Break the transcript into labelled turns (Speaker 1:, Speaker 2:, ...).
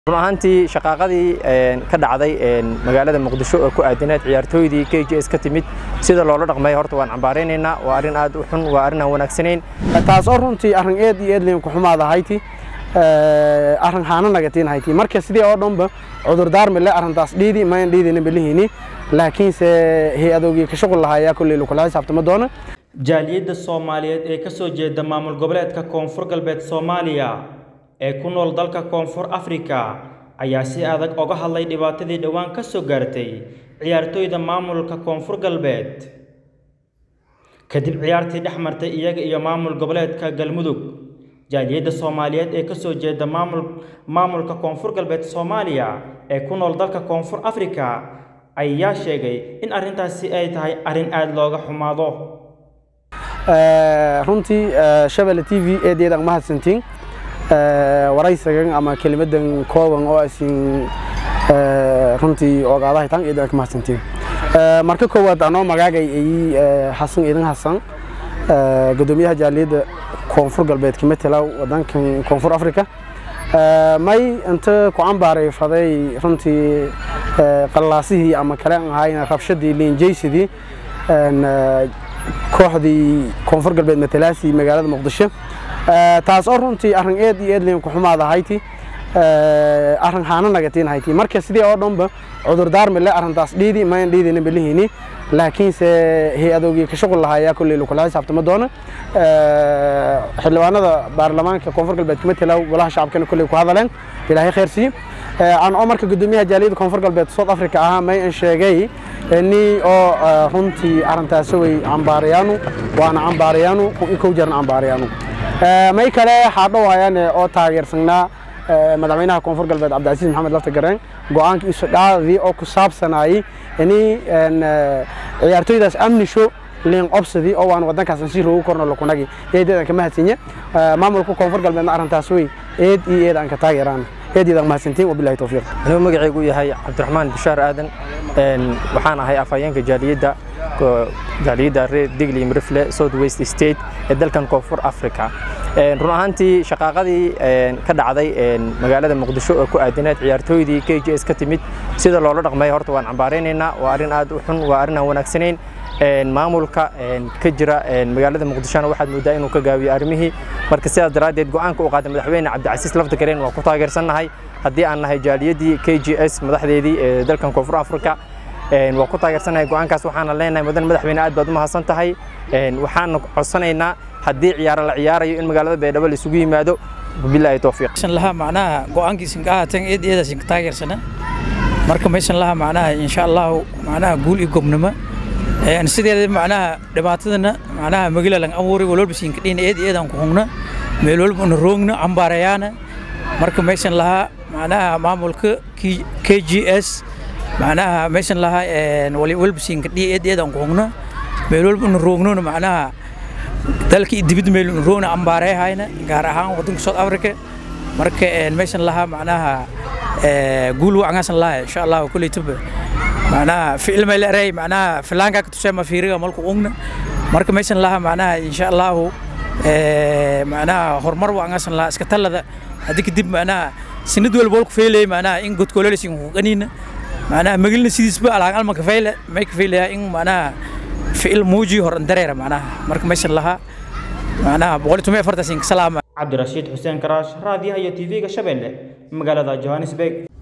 Speaker 1: run ahaantii shaqaaqadii ka dhacday magaalada muqdisho oo ku aadanayd ciyaartooydii k j s ka timid sida loola dhaqmay horta waan cambaaraynaynaa waa arrin aad u xun waa arrin aan wanaagsanayn
Speaker 2: taas oo runtii arrin eed iyo eedliin ku xumaada hayti arrin haana nagatiin hayti marka sidii oo dhanba cudurdaar mile arrintaas dhiidi mayan dhiidina belihini laakiinse hay-adoogii ka shuqul lahayaa kolley lakula xisaabtama doona
Speaker 3: jaaliyadda soomaaliyeed ee ka soo jeeda maamul goboleedka koonfur galbeed soomaaliya ee ku nool dalka koonfur afrika ayaa si adag oga hadlay dhibaatadii dhowaan ka soo gaartay ciyaartooyda maamulka koonfur galbeed kadib ciyaartii dhex martay iyaga iyo maamul goboleedka galmudug jaaliyadda soomaaliyeed ee ka soo jeeda maamul maamulka koonfur galbeed soomaaliya ee ku nool dalka koonfur afrika ayaa sheegay in arrintaasi ay tahay arrin aada looga xumaado
Speaker 2: runtii shabelle t v eedeedaan mahadsantiin waraysagan ama kelimadan kooban oo asin runtii ogaadahay tan eedaan ka mahadsantiin marka koowaad anoo magaagay ay xasan idan xasan gudoomiyaha jaaliyadda koonfur galbeed ka matala wadankan koonfur africa may inta ku cambaaray faday runtii qallaasihii ama kale aan ahayn rabshadii liinjaysidii kooxdii koonfur galbeed matalaasii magaalada muqdisho taas oo runtii arrin eed iyo eedliin ku xumaada hayti arrin haana nagatiin hayti marka sidii oo dhanba cudurdaar mile arrintaas dhiidi mayan dhiidina belihini laakiinse hay-adoogii ka shuqul lahayaa kolley lakula xisaabtama doona xildhibaanada baarlamaanka koonfur galbeed ka matala golaha shacabkana kolley ku hadaleen ilaahay khayr siiye aan oo marka gudoomiyaha jaaliyadda koonfur galbeed south africa ahaa may an sheegay ni oo runtii arrintaasi way cambaarayaanu waana cambaarayaanu kow jarna cambaarayaanu may kale xaadhow hayaan oo taageersanaa madaxweynaha koonfur galbeed cabdicasiis maxamed lafta gareen go-aankii isudhaadii oo ku saabsanayay ini ciyaartooydaas amnisho liin obsadii oo waan wadankaas si roogu korno lakunagi eedeedan ka mahadsinya maamulka koonfur galbeedna arrintaas way eed iyo eed aan ka taageeraan eedeedan mahadsantiin wabilahi towfiiq
Speaker 1: anuu magacaygu yahay cabdiraxmaan bishaar aadan waxaan ahay afhayeenka jaaliyadda jaaliyadda reer digli mrifle south west state ee dalkan koonfur africa run ahaantii shaqaaqadii ka dhacday magaalada muqdisho oo ku aadanayd ciyaartooydii k j s ka timid sida loola dhaqmay horta waan cambaaraynaynaa waa arrin aad u xun waa arrin aan wanaagsanayn maamulka ka jira magaalada muqdishona waxaad moodaa inuu ka gaabiyo arrimihii marka sidaas daraaddeed go-aanka uu qaaday madaxweyne cabdicasiis lafta gareen waa ku taageersannahay haddii aan nahay jaaliyaddii k j s madaxdeedii ee dalkan koonfur africa waa ku taageersanahay go-aankaas waxaana leenahay mudan madaxweyne aad baad u mahadsan tahay waxaana codsanaynaa haddii ciyaaro la ciyaarayo in magaalada baydhabo la isugu yimaado bilahi towfiiq
Speaker 4: laha macnaha go-aankiisin ka ahaatan eed eedaasin ka taageersana marka maysan laha macnaha insha allahu macnaha guul iyo gobnimo sideeda macnaha dhibaatadana macnaha magala lang abuuri walwalba siin kadhiin eed eedaan ku hungna meel walba una roogna cambaarayaana marka maysan lahaa macnaha maamulka k g s macnaha maysan lahaa walwalba siin kadhiya eed eedaan ku hungna meel walba una roognona macnaha dalka iyo dibadda meel una roogna cambaareehayna gaar ahaan wadanka south africa marka maysan lahaa macnaha guul wacngaasan lahaa insha allahu kuleytaba macnaha ficil may leeray macnaha filaanka ka tusay ma fiiriga malku ugna marka maysan laha macnaha insha allahu macnaha horumar wacngaasan lahaa iska talada haddii kadib macnaha sinad walba walku feelay macnaha in godkoolelisin huqaniina macnaha magilna sidiisba alaan alma ka feyle may ka feelayaa in macnaha ficil muuji hor dareera macnaha marka maysan lahaa macnaha boqol toban afartasin ka salaama
Speaker 3: cabdirashiid xuseen karaash raadiyaha iyo tv-ga shabeelle magaalada johannesburg